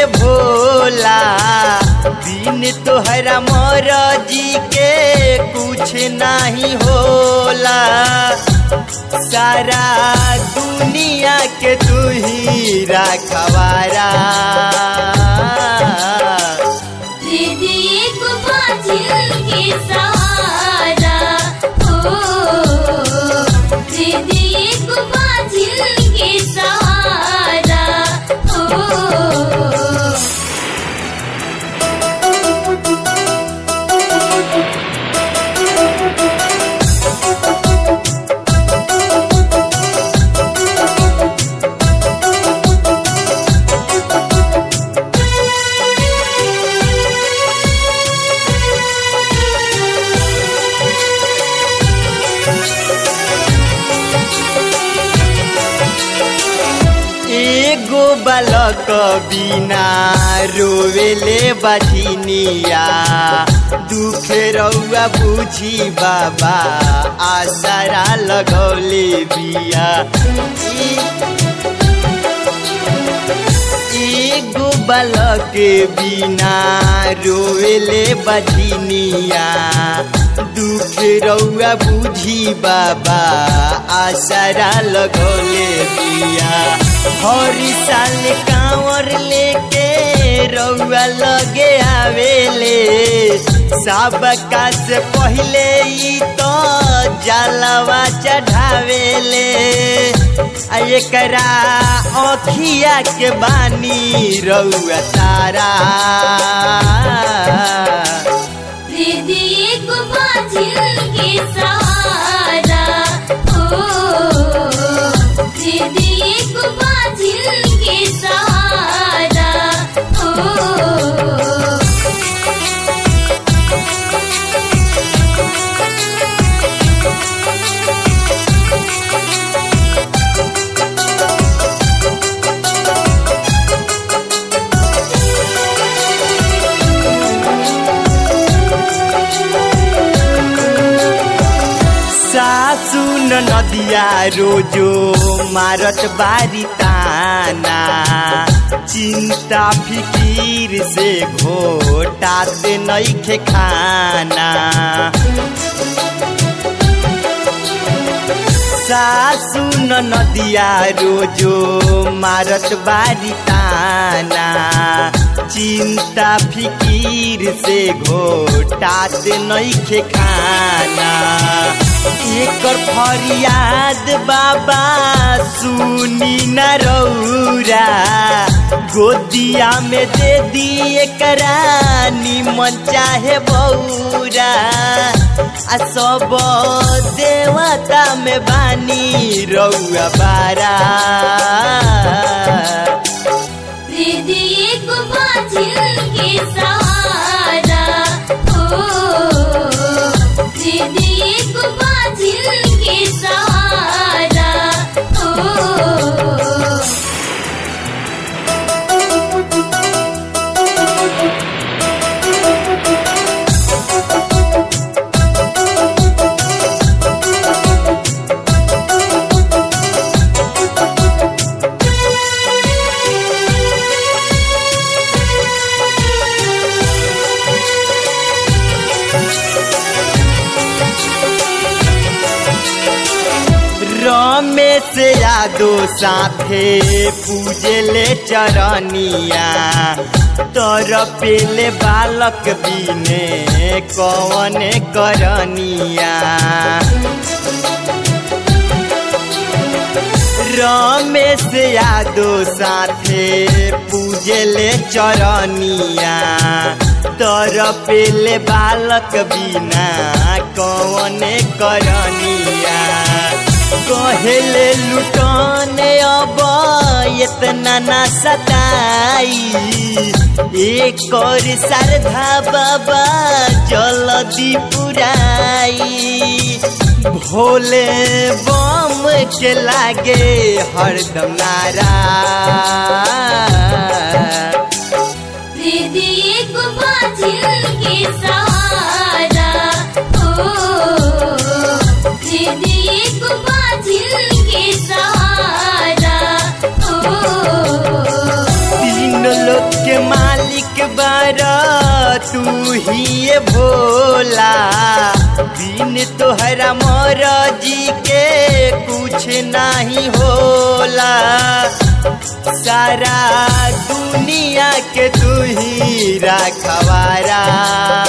भोला बिन तोहरा मोर जी के कुछ नहीं होला सारा दुनिया के तू ही रखवारा दे दे एक बाझिल के सहारा हो दे दे एक बाझिल के सहारा हो एगो बालक बिना रोवेले बधिनिया दुख रउआ बुझी बाबा आसरा लगौले बिया एगो बालक बिना रोवेले बधिनिया दुख रउआ बुझी बाबा आसरा लगौले बिया हरी साल कांवर लेके रउआ लगे आवेले सबका से पहले ई तो जलवा चढ़ावेले आ एकरा अखिया के बानी रउआ तारा दे दे एक बाझिल के सहारा हो दे दे एक बाझिल के सहारा हो सासु न नदिया रोजो मारत बारी ताना चिंता फिकीर से घोटाते नइखे खाना सासु न नदिया रोजो मारत बारी ताना चिंता फिकीर से घोटात नइखे खाना एकर फरियाद बाबा सुनी न रौरा गोदिया में दे दी एकरा निमन चाहे बौरा आ सब देवता में बानी रउआ बारा दे दे एक बाझिल के सहारा हो दे दे एक बाझिल के सहारा हो रमेश यादो साथे पूजले चरनिया तर पेले बालक बिने कवन करनिया रमेश यादो साथे पूजले चरनिया तर पेले बालक बिना कवन करनिया कहेले लुटने अब इतना ना सताई एक और श्रद्धा बाबा जल्दी पुराई भोले बम के लागे हरदम नारा दीदी एक बाझिल के सहारा हो दीदी एक बाझिल के सहारा हो तीन लोग के मालिक बारा तू ही ये भोला बिन तोहरा मोर जी के कुछ नहीं होला सारा दुनिया के तू ही रखवारा